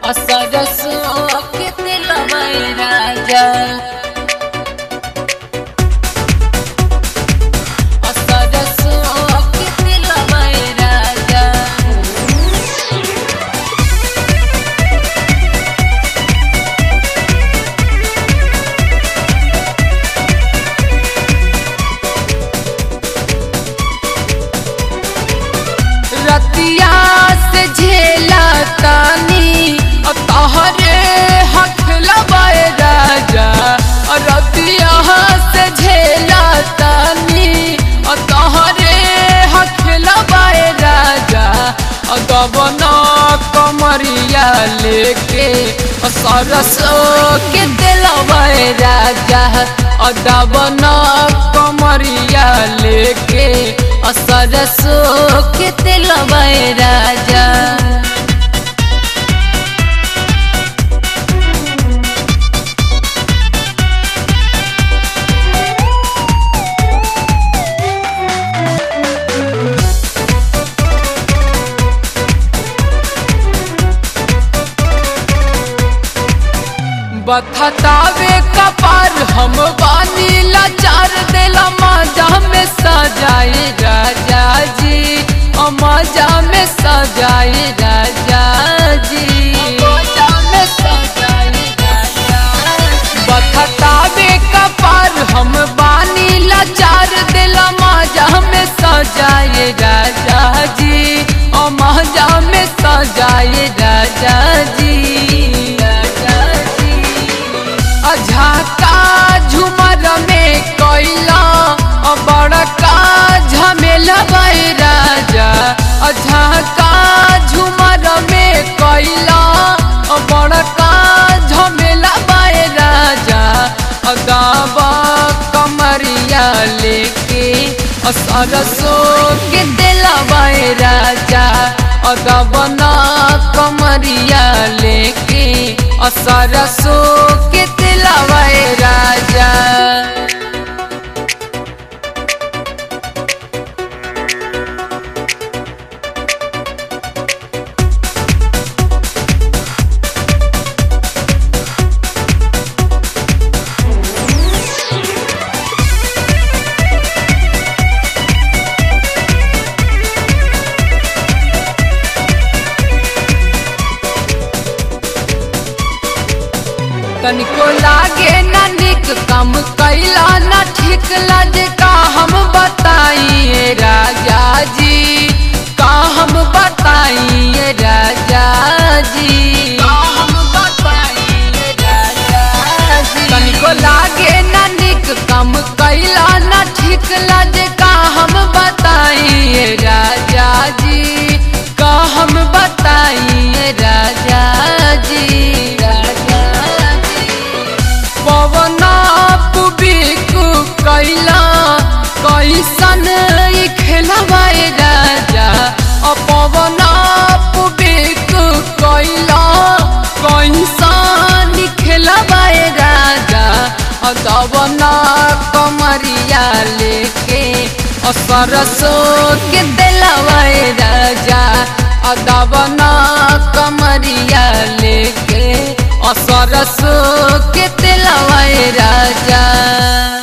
सरसों के दिलवा राजा सरसों के दिलवा राजा रतिया से झेला तानी और तोहरे हक लबाए राजा और रतिया से झेला तानी और तोहरे हक लबाए राजा और दबना कमरिया लेके और सरसों के दिलवाए राजा और दबना कमरिया लेके और सरसों के दिलवाए राजा बथतावे कपार हम बानी लाचार देला मजा में सजाए राजा जी ओ मजा में सजाए राजा जी मजा में सजाए राजा बथतावे कपार हम बानी लाचार देला मजा में सजाए राजा जी ओ मजा में सजाए राजा जी राजा जी अझाका झुमर में कोइला बड़का झमेला बाई राजा अझाका झुमर में कोइला बड़का झमेला बाई राजा अदाबा कमरिया लेके सरसों के दिलवाए राजा अदबना कमरिया लेके सरसों के दिलवाए राजा तनिको लागे ना निक कम कैला ना ठीक लगे का हम बताइए राजा जी का हम बताइए राजा जी का हम बताइए राजा जी तनिको लागे ना निक कम कैला ना ठीक लगे का हम बताइए राजा जी का हम बताइए राजा जी राजा जी पवना पुबिकु कैला कैसन ई खेलवाए राजा अ पवना पुबिकु कैला कैसन ई खेलवाए राजा अ दवना कमरिया लेके अ सरसों के दिलवाए राजा अ दवना कमरिया लेके अ सरसों के दिलवाए राजा